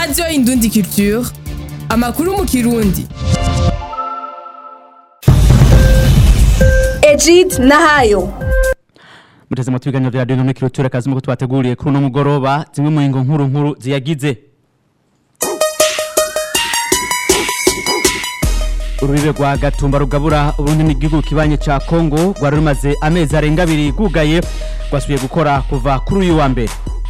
radiyo indundi culture amakuru mu kirundi Ejid Nahayo muteze mu biganiro vya radiyo n'ikiruture kazi muko twateguriye kuri uno mugoroba zimwe mu ngo nkuru nkuru ziyagize urubibe rwa gatumba rugabura uburundi n'igihugu kibanye ca kongo rwari rumaze amezi arenga abiri rwugaye rwasubiye gukora kuva kuri uyu wa mbere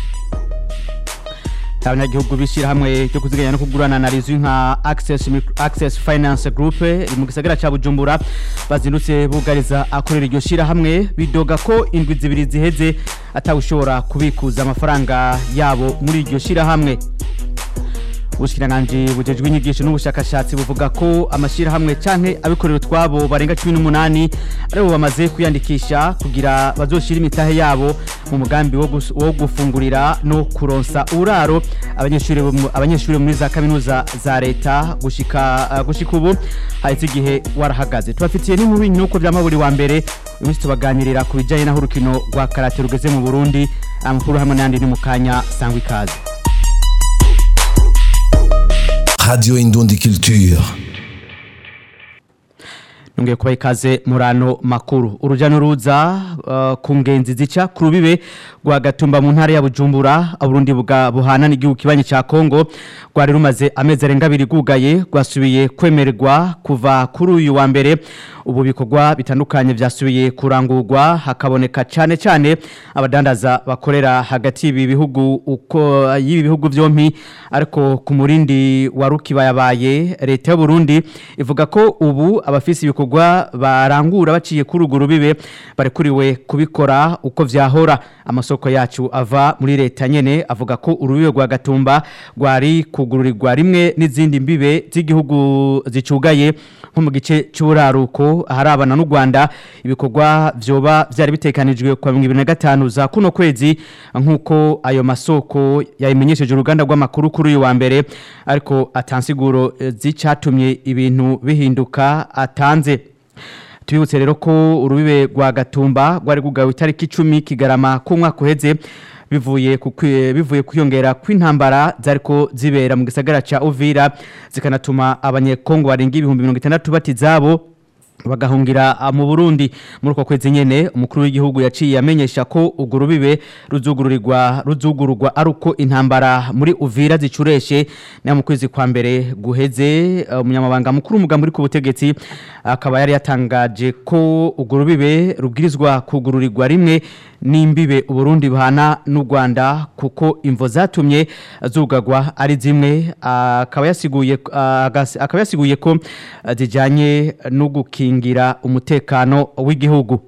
abanyagihugu b'ishyirahamwe ryo kuziganya no kugurana na rizwi nka access, Micro- access finance group iri mu gisagara ca bujumbura bazindutse bugariza akorera iryo shyirahamwe bidoga ko indwi zibiri ziheze atawushobora kubikuza amafaranga yabo muri iryo shyirahamwe ubushikiranganji bujejwe inyigisho n'ubushakashatsi buvuga ko amashyirahamwe canke abikorera utwabo barenga cumi n'umunani aribo bamaze kwiyandikisha kugira bazoshira imitahe yabo mu mugambi wo gus- wo gufungurira no kuronsa uraro abanyeshuri bo mu- abanyeshuri muri za kaminuza za leta gushika uh, gushika ubu haheze igihe warahagaze tubafitiye n'inkuru nuko vyama buri wa mbere uyu munsi tubaganirira ku bijanye n'aho urukino rwa karate rugeze mu burundi amakuru hamwe n'ayandi ni mu kanya sangwa ikaze Radio Indundi Culture. nongeye kubaha ikaze muri ano makuru urujya n'uruza uh, ku ngenzi zica ku rubibe rwa gatumba mu ntara ya bujumbura uburundi bwa buhana n'igihugu kibanyi cya kongo rwari rumaze amezi arenga abiri rwugaye rwasubiye kwemererwa kuva kuri uyu wa mbere ubu bikorwa bitandukanye byasubiye kurangurwa hakaboneka cyane cyane abadandaza bakorera hagati y'ibi bihugu uko y'ibi bihugu byombi ariko ku murindi wa rukibayabaye leta y'u Burundi ivuga ko ubu abafise ibikorwa barangura baciye kuri urwo rubibe barekuriwe kubikora uko vyahora amasoko yacu ava muri leta nyene avuga ko urubibe rwa gatumba rwari kugururirwa rimwe n'izindi mbibe z'igihugu zicugaye nko mu gice cy'uburaruko aharabana n'u Rwanda ibikorwa vyoba vyari bitekanijwe kwa 2025 za kuno kwezi nkuko ayo masoko yayimenyesheje uruganda rw'amakuru kuri uyu wa mbere ariko atansiguro eh, zicatumye ibintu bihinduka atanze tubibutse rero ko urubibe rwa gatumba rwari rwugawe itariki icumi kigarama k'umwaka uheze bivuye ku kwi- bivuye kwiyongera kw'intambara zariko zibera mu gisagara ca Uvira zikanatuma abanyekongo barenga ibihumbi mirongo itandatu bati zabo bagahungira ah, mu Burundi muri uko kwezi nyene umukuru w'igihugu yaciye amenyesha ko urwo rubibe ruzugururirwa ruzugururwa ari uko intambara muri Uvira zicureshe na mu kwezi kwa mbere guheze eh, umunyamabanga mukuru umugambi uri ku butegetsi akaba yari yatangaje ko urwo rubibe rubwirizwa kugururirwa rimwe n'imbibe Uburundi buhana n'u Rwanda kuko imvo zatumye zugagwa ari zimwe akaba yasiguye agas- akaba yasiguye ko eh, zijanye no gukingira umutekano w'igihugu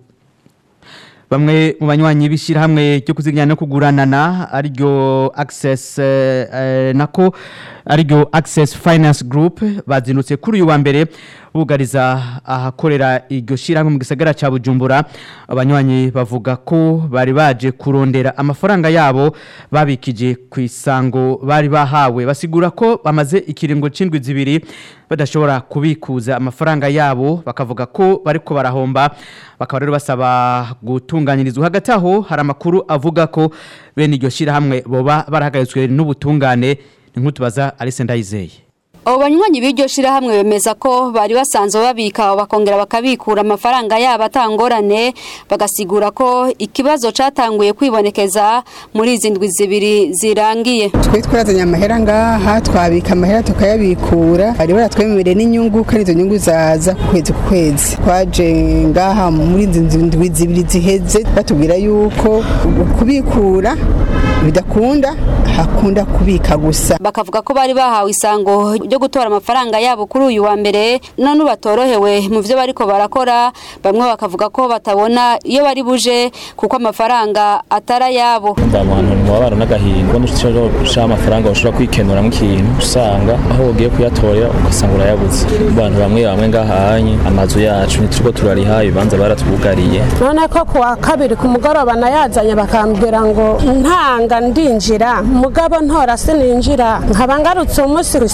bamwe mu banywanyi b'ishyirahamwe ryo kuziganya no kuguranana ariryo access eh, eh, nako ariryo access finance group bazindutse kuri uyu wa mbere bugariza ahakorera iryo shyirahamwe mu gisagara cya bujumbura abanywanyi bavuga ko bari baje kurondera amafaranga yabo babikije ku isango bari bahawe basigura ko bamaze ikiringo c'indwi zibiri badashobora kubikuza amafaranga yabo bakavuga ko bariko barahomba bakaba rero basaba gutunganyirizwa hagati aho hari amakuru avuga ko bene iryo shyirahamwe boba barahagaritswe n'ubutungane ni nk'utubaza Alice Ndayizeye abo banywanyi b'iryo shirahamwe bemeza ko bari basanzwe babika bakongera bakabikura amafaranga yabo atangorane bagasigura ko ikibazo catanguye kwibonekeza muri izi ndwi zibiri zirangiye twe twarazanye amahera ngaha twabika amahera tukayabikura bari baratwemereye n'inyungu kandi izo nyungu zaza ku kwezi ku kwezi twaje ngaha muri izi ndwi zibiri ziheze batubwira yuko kubikura bidakunda hakunda kubika gusa bakavuga ko bari bahawe isango ryo gutora amafaranga yabo kuri uyu wa mbere none batorohewe mu byo bariko barakora bamwe bakavuga ko batabona iyo bari buje kuko amafaranga atari ayabo abantu mu mabara n'agahinda n'ushobora gushaka amafaranga ushobora kwikenura nk'ikintu usanga aho ugiye kuyatorera ugasanga urayabuze abantu bamwe bamwe ngahanye amazu yacu ntituriko turariha ibibanza baratwugariye none ko kuwa kabiri ku mugoroba nayazanye bakambwira ngo ntanga ndinjira mugabo ntora sininjira nkaba ngarutse umunsi rusango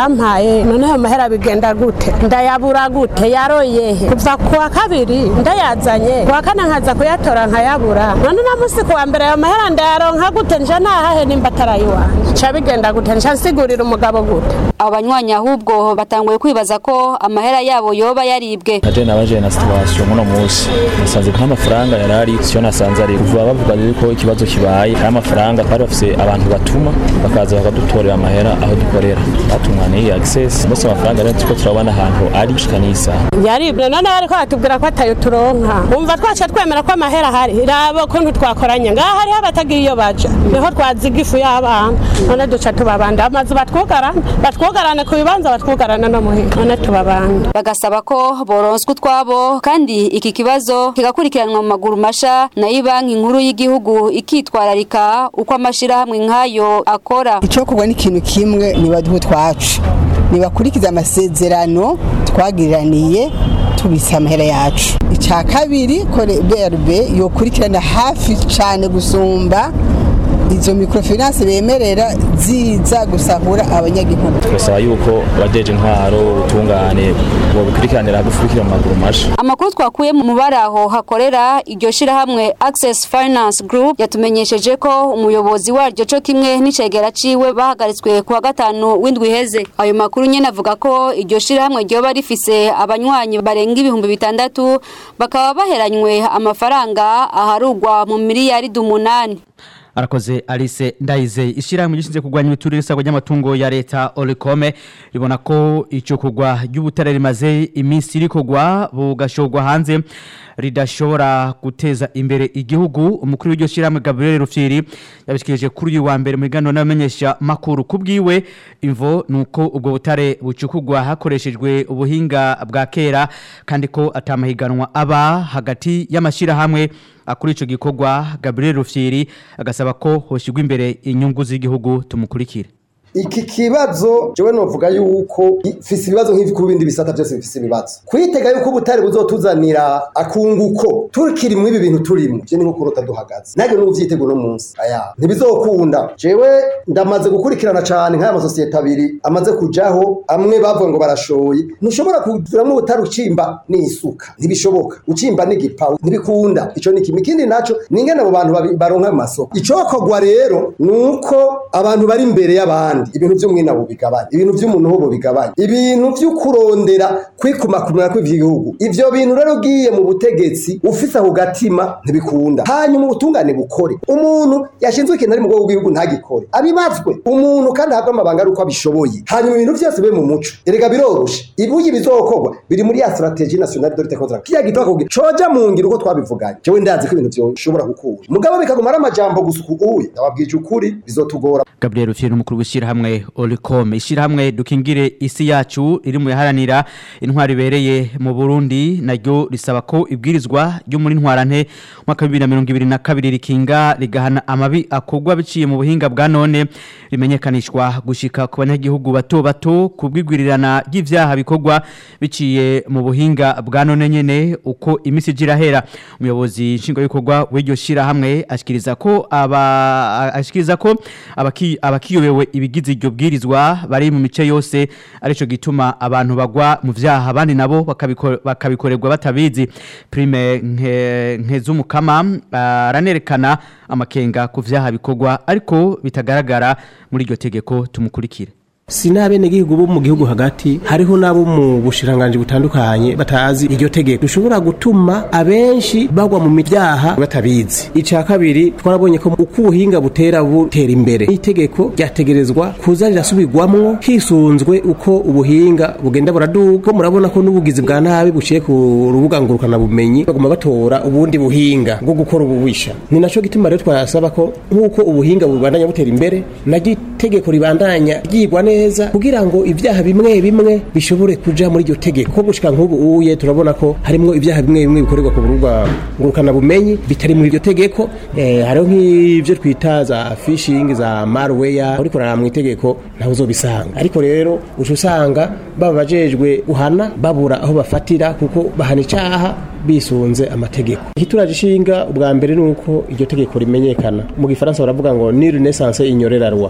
bayampaye none ayo mahera bigenda gute ndayabura gute yaroyehe kuva ku wa kabiri ndayazanye ku wa kane nkaza kuyatora nkayabura none na musi ku wa mbere ayo mahera ndayaronka gute nje nahahe nimba atarayiwanje ca bigenda gute nca nsigurira umugabo gute abo banywanyi ahubwo batanguye kwibaza ko amahera yabo yoba yaribwe naje nabaje na situation muno munsi nasanze nta mafaranga yarari siyo nasanze ari kuva bavuga yuko ikibazo kibaye hari amafaranga bari bafise abantu batuma bakaza bakadutorera amahera aho dukorera batumwaniye access bose amafaranga rero tuko turabona ahantu ari gushika n'isaha yaribwe none bariko batubwira ko atayo turonka umva twaca twemera ko amahera ahari raba ukuntu twakoranye ngaho hariho abatagira iyo baja niho twaziga ifu y'abana none duca tubabanda amazu batwugarane batwugarane ku bibanza batwugarane no muhira none tubabanda bagasaba ko boronswa utwabo kandi iki kibazo kigakurikiranwa mu maguru masha nayo banki nkuru y'igihugu ikitwararika uko amashirahamwe nk'ayo akora icokorwa n'ikintu kimwe nibaduhe utwacu nibakurikiza amasezerano twagiriraniye tubitse amahera yacu icya kabiri kore brb yokurikirana hafi cyane gusumba izo microfinance bemerera ziza gusahura abanyagihugu turasaba yuko abajeje intwaro ubutungane bobikurikiranira hagufi mu maguru masha amakuru twakuye mu bari aho hakorera iryo shirahamwe access finance group yatumenyesheje ko umuyobozi waryo co kimwe n'icegera ciwe bahagaritswe ku wa gatanu w'indwi iheze ayo makuru nyene avuga ko iryo shirahamwe ryoba rifise abanywanyi barenga ibihumbi bitandatu bakaba baheranywe amafaranga aharugwa mu miliyaridi umunani arakoze Alice Ndayize ishyirahamwe gishinzwe kurwanya imiturire isabwa ry'amatungo ya leta Olicome ribona ko icyo kugwa ry'ubutare rimaze iminsi rikogwa bugashogwa hanze ridashobora guteza imbere igihugu umukuru w'iryo shyirahamwe Gabriel Rufyiri yabishikirije kuri uyu wa mbere mu biganiro n'abamenyesha makuru kubwiwe imvo nuko ubwo butare bucukugwa hakoreshejwe ubuhinga bwa kera kandi ko atamahiganwa aba hagati y'amashyirahamwe akuri ico gikorwa Gabriel Rufyiri agasaba ko hoshigwa imbere inyungu z'igihugu tumukurikire iki kibazo jewe novuga yuko ifise ibibazo nk'ivi ku bindi bisata byose bifise ibibazo kwitega yuko ubutare buzotuzanira akunguko turikiri mu ibi bintu turimo je ni nko kurota duhagaze nage n'uvyitego uno munsi aya ntibizokunda jewe ndamaze gukurikirana cane nk'aya masosiyete abiri amaze kujaho amwe bavuga ngo barashoye ntushobora kugiramwo ubutare ucimba n'isuka ntibishoboka ucimba n'igipawa ntibikunda ico ni kimwe ikindi naco ni ingene abo bantu babi- baronka mu masoko icokorwa rero nuko abantu bari imbere y'abandi ibintu vy'umwina bigabanya ibintu vy'umuntu ho bigabanya ibintu vyo kurondera kwikumakumira kw'ivy'igihugu ivyo bintu rero ugiye mu butegetsi ufise ako gatima ntibikunda hanyuma ubutungane bukore umuntu yashinzwe ikintu ari mu bwoko bw'igihugu ntagikore abibazwe umuntu kandi ahabwe amabanga ari uko abishoboye hanyuma ibintu vyose bibe mu muco erega biroroshe ibuye bizokorwa biri muri ya strategie nationale de lutte contre la kiya gitwa kugira coja mu ngiro uko twabivuganye jewe ndazi ko ibintu vyoshobora gukura mugabo bikaguma ari amajambo gusa ukuye ndababwije ukuri bizotugora Gabriel Rufyiri umukuru w'ishyirahamwe Olicome ishyirahamwe dukingire isi yacu riri mu yaharanira intwari ibereye mu Burundi naryo risaba ko ibwirizwa ryo muri ntwarante mwaka wa 2022 rikinga rigahana amabi akogwa biciye mu buhinga bwa none rimenyekanishwa gushika ku banyagihugu bato bato kubwigwirirana ry'ivyaha bikogwa biciye mu buhinga bwa none nyene uko imisi jirahera umuyobozi nshingwabikorwa w'iryo shirahamwe ashikiriza ko aba ashikiriza ko abaki abakiyobewe ibigize iryo bwirizwa bari mu mice yose arico gituma abantu bagwa mu vyaha abandi nabo bakabiko- bakabikorerwa batabizi prime nke nk'ezumukama aranerekana amakenga ku vyaha bikorwa ariko bitagaragara muri iryo tegeko tumukurikire si n'abenegihugu bo mu gihugu hagati hariho n'abo mu bushiranganji butandukanye batazi iryo tegeko dushobora gutuma abenshi bagwa mu miryaha batabizi icya kabiri twarabonye ko uko ubuhinga butera butera imbere itegeko ryategerezwa kuza rirasubirwamwo hisunzwe uko ubuhinga bugenda buraduga ko murabona ko n'ubugizi bwa nabi buciye ku rubuga ngurukanabumenyi baguma batora ubundi buhinga bwo gukora ububisha ni naco gituma rero twasaba ko nk'uko ubuhinga bubandanya butera imbere naryo itegeko ribandanya ryigwa neza kugira ngo ibyaha bimwe bimwe bishobore kuja muri iryo tegeko ko gushika nk'ubu uye turabona ko harimwo ibyaha bimwe bimwe bikorerwa ku rubuga ngurukana bumenyi bitari muri iryo tegeko eh, hariho nk'ivyo twita za phishing za malware uriko uraraba mu itegeko ntawe uzobisanga ariko rero uca usanga baba bajejwe guhana babura aho bafatira kuko bahana icaha bisunze amategeko ikituraje ishinga ubwa mbere ni uko iryo tegeko rimenyekana mu gifaransa baravuga ngo ni renaissance ignorera roi nta muntu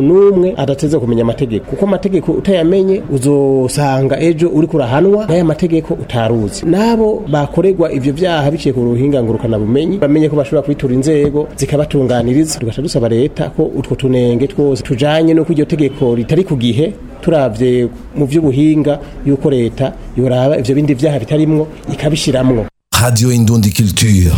n'umwe adateze kumenya amategeko kuko amategeko utayamenye uzosanga ejo uri kurahanwa n'aya mategeko utaruzi nabo bakorerwa ivyo vyaha biciye ku ruhinga ngurukana bumenyi bamenye ko bashobora kwitura inzego zikabatunganiriza tugaca dusaba leta ko utwo tunenge twose tujanye no iryo tegeko ritari ku gihe turavye mu vy'ubuhinga yuko leta yoraba ivyo bindi vyaha bitarimwo ikabishiramwo Radio Indundi Culture.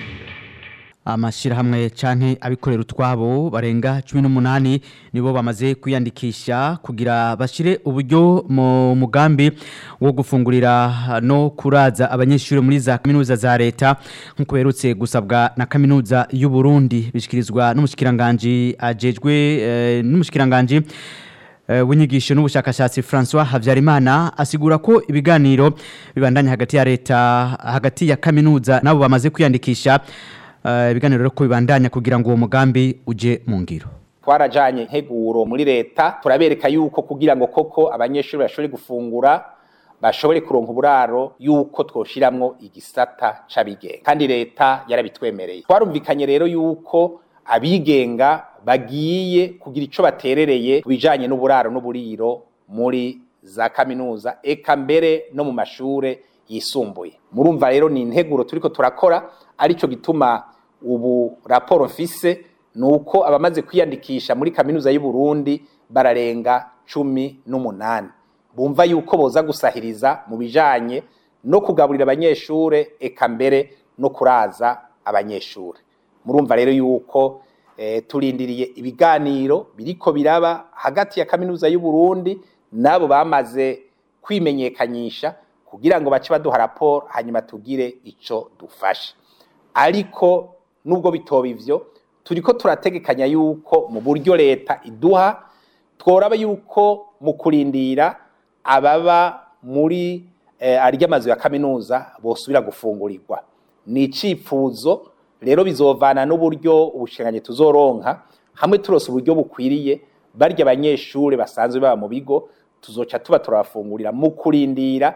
amashirahamwe canke abikorera utwabo barenga 18 nibo bamaze kwiyandikisha kugira bashire uburyo mu mugambi wo gufungurira no kuraza abanyeshuri muri za kaminuza za leta nkuko berutse gusabwa na kaminuza y'u Burundi bishikirizwa n'umushikiranganje ajejwe eh, n'umushikiranganje eh, w'inyigisho n'ubushakashatsi François Havyarimana asigura ko ibiganiro bibandanya hagati ya leta hagati ya kaminuza nabo bamaze kwiyandikisha eh, ibiganiro rero ko bibandanya kugira ngo uwo mugambi uje mu ngiro twarajanye integuro muri leta turabereka yuko kugira ngo koko abanyeshuri bashobore gufungura bashobore kuronka uburaro yuko twoshiramwo igisata c'abigenga kandi leta yarabitwemereye twarumvikanye rero yuko abigenga bagiye kugira ico baterereye kubijanye n'uburaro n'uburiro muri za kaminuza eka mbere no mu mashure yisumbuye murumva rero ni integuro turiko turakora arico gituma ubu raporo mfise nuko abamaze kwiyandikisha muri kaminuza y'u Burundi bararenga cumi n'umunani bumva yuko boza gusahiriza mu bijanye no kugaburira abanyeshure eka mbere no kuraza abanyeshure murumva rero yuko eh, turindiriye ibiganiro biriko biraba hagati ya kaminuza y'u Burundi nabo bamaze kwimenyekanyisha kugira ngo bace baduha raporo hanyuma tugire ico dufashe ariko nubwo bitoba ivyo turiko turategekanya yuko mu buryo leta iduha tworaba yuko mu kurindira ababa muri eh, arya mazu ya kaminuza bosubira gufungurirwa ni icifuzo rero bizovana n'uburyo ubushinganye tuzoronka hamwe turose uburyo bukwiriye barya abanyeshure basanzwe baba mu bigo tuzoca tuba turabafungurira mu kurindira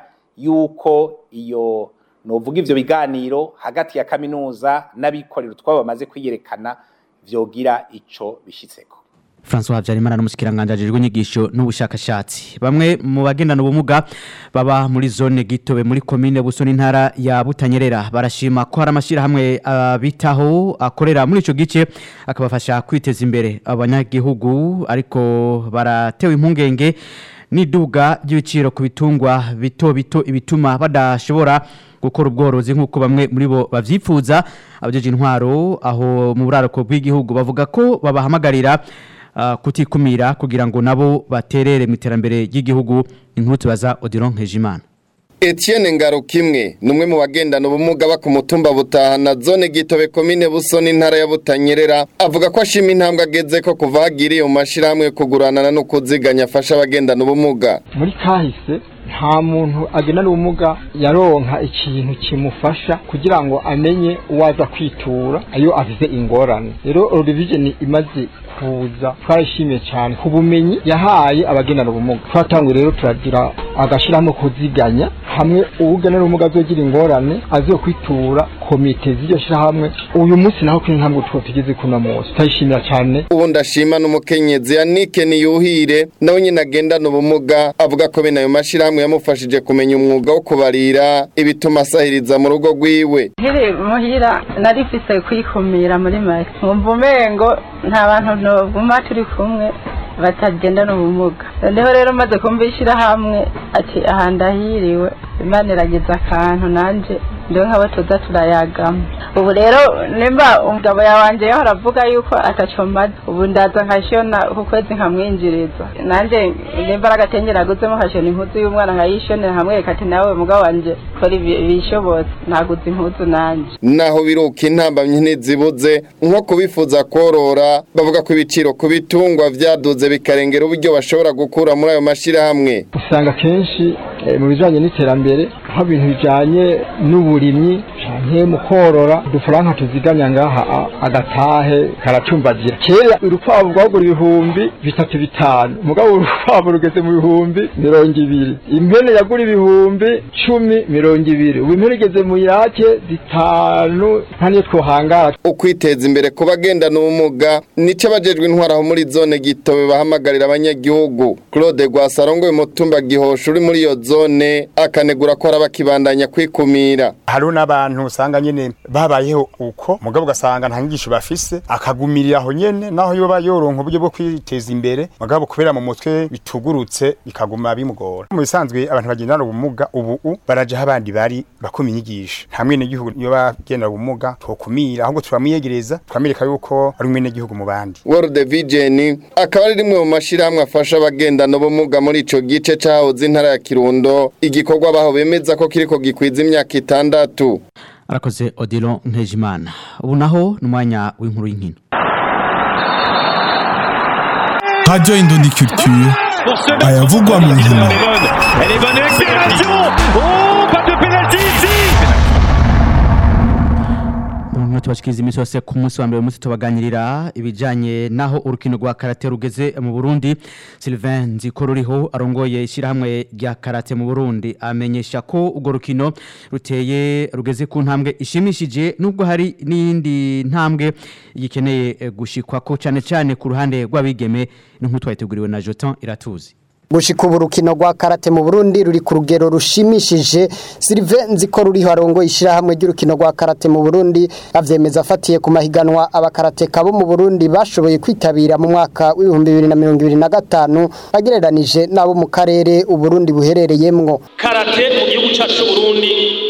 yuko iyo novuga ivyo biganiro hagati ya kaminuza n'abikorera utwabo bamaze kwiyerekana vyogira ico bishitseko François Habyarimana n'umushikiranganje ajejwe inyigisho n'ubushakashatsi bamwe mu bagendana ubumuga baba muri zone gitobe muri commune Busoni ntara ya Butanyerera barashima ko hari amashirahamwe abitaho akorera muri ico gice akabafasha kwiteza imbere abanyagihugu ariko baratewe impungenge n'iduga ry'ibiciro ku bitungwa bito bito ibituma badashobora gukora ubworozi nk'uko bamwe muri bo bavyifuza abajeje intwaro aho mu buraruko bw'igihugu bavuga ko babahamagarira uh, kutikumira kugira ngo nabo baterere mu iterambere ry'igihugu inkuru tubaza Odiron Nkejimana Etienne Ngarukimwe numwe mu bagendana ubumuga ba ku mutumba butahana zone gitobe komine busoni ntara ya Butanyerera avuga ko ashima intambwe ageze ko kuva hagiriye mu mashirahamwe kuguranana no kuziganya afasha abagendana ubumuga muri kahise nta muntu agendana ubumuga yaronka ikintu kimufasha kugira ngo amenye uwaza kwitura ayo avize ingorane rero Eurovision imaze kuza twarishimiye cyane ku bumenyi yahaye abagendana ubumuga twatanguye rero turagira agashyiramo kuziganya hamwe uwugendana ubumuga azogira ingorane azo kwitura komite z'iryo shyirahamwe uyu munsi naho kuri ntabwo two tugeze kuno munsi turayishimira cyane ubu ndashima n'umukenyezi Yannick Niyuhire nawe nyine agendana ubumuga avuga ko bene ayo mashirahamwe yamufashije kumenya umwuga wo kubarira ibituma asahiriza mu rugo rwiwe nkiri muhira narifise kwikumira muri make nkumva umengo nta bantu noguma turi kumwe batagendana ubumuga noneho rero maze kumva ishyirahamwe ati aha ndahiriwe imana irageza akantu nanje ndiho nk'abo tuza turayagamo ubu rero nimba umugabo yawanje yaho aravuga yuko ataco maze ubu ndaza nkashona ku kwezi nkamwinjiriza nanje nimba ari agatenge naguzemo nkashona impuzu y'umwana nkayishonera hamwereka ati nawe mugabo wanje kora ibishobotse naguze impuzu nanje naho biruka intambamyi ntizibuze nko kubifuza korora bavuga ko ibiciro ku bitungwa vyaduze bikarengera uburyo bashobora gukura muri ayo mashirahamwe usanga kenshi mu bijanye n'iterambere nk'ibintu bijanye n'uburimyi canke mu korora udufaranga tuzigamya ngaha a- agatahe karacumbagira kera urukwavu rwagura ibihumbi bitatu bitanu mugabo urukwavu rugeze mu bihumbi mirongo ibiri impene yagura ibihumbi cumi mirongo ibiri ubu impene igeze mu yake zitanu nta niyo twohangara ukwiteza imbere ku bagendana ubumuga nico abajejwe intwaraho muri zone gitobe bahamagarira abanyagihugu claude rwasarongoye umutumba gihosha uri muri iyo zone akanegura ko araba kibandanya kwikumira hariho n'abantu usanga nyene babayeho uko mugabo ugasanga nta nyigisho bafise akagumirira aho nyene naho yoba yoronka uburyo bwo kwiteza imbere mugabo kubera mu mutwe bitugurutse bikaguma bimugora mu bisanzwe abantu bagendana ubumuga ubu u baraja aho abandi bari bakuma inyigisho nta mwene gihugu iyo bagendana ubumuga twokumira ahubwo turamwiyegereza tukamwereka yuko ari umwene gihugu mu bandi World Vision akaba ari rimwe mu mashirahamwe afasha abagendana ubumuga muri ico gice cahoze intara ya Kirundo igikorwa baho bemeza ko kiriko gikwiza imyaka itandatu arakoze odilo nkejimana ubu naho ni umwanya w'inkuru y'inkino Radio Indondi Culture ayavugwa mu nkino Elle est bonne accélération Oh, pas de pénalty ici Mwe tubashikiriza imisi yose ku munsi wa mbere umunsi tubaganirira ibijanye naho urukino rwa karate rugeze mu Burundi Sylvain Nziko ruriho arongoye ishyirahamwe rya karate mu Burundi amenyesha ko urwo rukino ruteye rugeze ku ntambwe ishimishije nubwo hari n'iyindi ntambwe yikeneye eh, gushikwa ko cyane cyane ku ruhande rw'abigeme n'inkutu twayiteguriwe na Jotan Iratuzi gushika ubu rukino rwa karate mu Burundi ruri ku rugero rushimishije Sylvain Nziko ruriho arongoye ishyirahamwe ry'urukino rwa karate mu Burundi avyemeza afatiye ku mahiganwa abakarateka bo mu Burundi bashoboye kwitabira mu mwaka w'ibihumbi bibiri na mirongo ibiri na gatanu agereranije n'abo mu karere Uburundi buherereyemwo karate mu gihugu cyacu cy'uburundi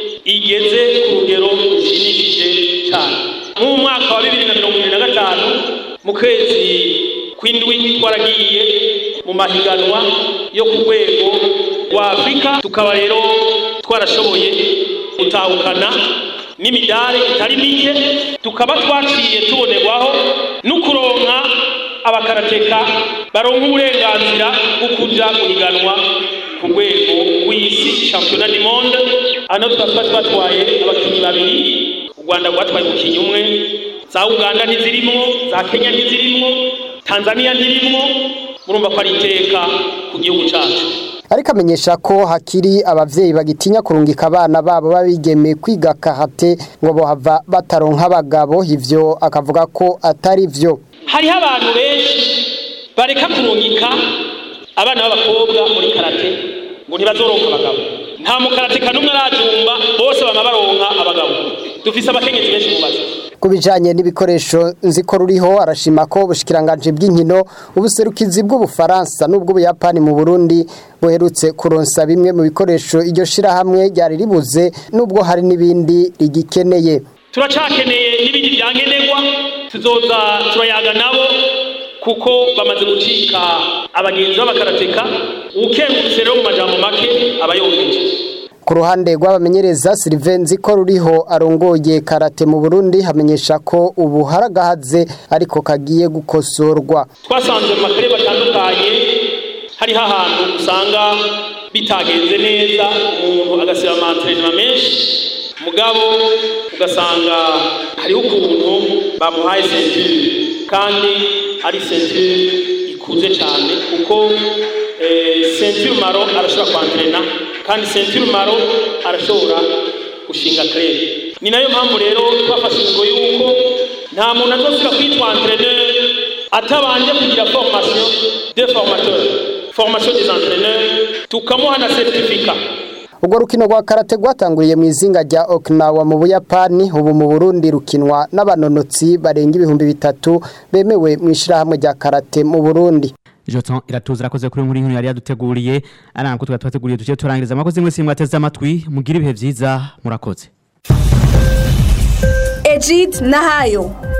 igeze ku rugero rushimishije cyane mu mwaka wa bibiri na mirongo ibiri na gatanu mu kwezi kw'indwi twaragiye mu mahiganwa yo ku rwego rwa afurika tukaba rero twarashoboye gutahukana n'imidari itari mike tukaba twaciye tubonerwaho no kuronka abakarateka baronka uburenganzira bwo kuja guhiganwa ku rwego rw'isi championnat du monde hano tukaba twatwaye abakinnyi babiri u rwanda rwatwaye umukinnyi umwe za uganda ntizirimwo za kenya ntizirimwo tanzania ntirimwo murumva ko ari iteka ku gihugu cyacu ariko amenyesha ko hakiri abavyeyi bagitinya kurungika abana babo babigeme kwiga karate ngo bohava bataronka abagabo ivyo akavuga ko atari vyo hariho abantu benshi bareka kurungika abana b'abakobwa muri karate ngo ntibazoronka abagabo nta mukarateka n'umwe arajumba bose bama baronka abagabo dufise abakenyezi benshi mu bazi ku bijanye n'ibikoresho nziko ruriho arashima ko ubushikiranganje bw'inkino ubuserukizi bw'ubufaransa n'ubw'ubuyapani mu burundi buherutse kuronsa bimwe mu bikoresho iryo shirahamwe ryari ribuze n'ubwo hari n'ibindi rigikeneye turacakeneye n'ibindi byankenerwa tuzoza turayaga nabo kuko bamaze gucika abagenzi b'abakarateka ukengurutse rero mu majambo make aba yongeje ku ruhande rw'abamenyereza Sylvain Nziko ruriho arongoye karate mu Burundi hamenyesha ko ubu haragahaze ariko kagiye gukosorwa twasanze mu makarere batandukanye hariho ahantu usanga bitagenze neza umuntu agasiba amantrenema menshi mugabo ugasanga hariho ukuntu bamuhaye sentire kandi ari sentire ikuze cyane kuko sentire maro arashobora kwantrena kandi sentire maro arashobora gushinga krere ni nayo mpamvu rero twafashe ingo yuko nta muntu azosubira kwitwa entreneur atabanje kugira formation de formateur formation des entraîneurs tukamuha na certificat ubwo rukino rwa karate rwatanguriye mu izinga rya Okinawa mu Buyapani ubu mu Burundi rukinwa n'abanonotsi barenga ibihumbi bitatu bemewe mu ishirahamwe rya karate mu Burundi Joton iratuza rakoze kuri nkuru yari yaduteguriye aranga ko twateguriye tugiye turangiriza amakoze mwese mwateze amatwi mugira ibihe byiza murakoze Ejid Nahayo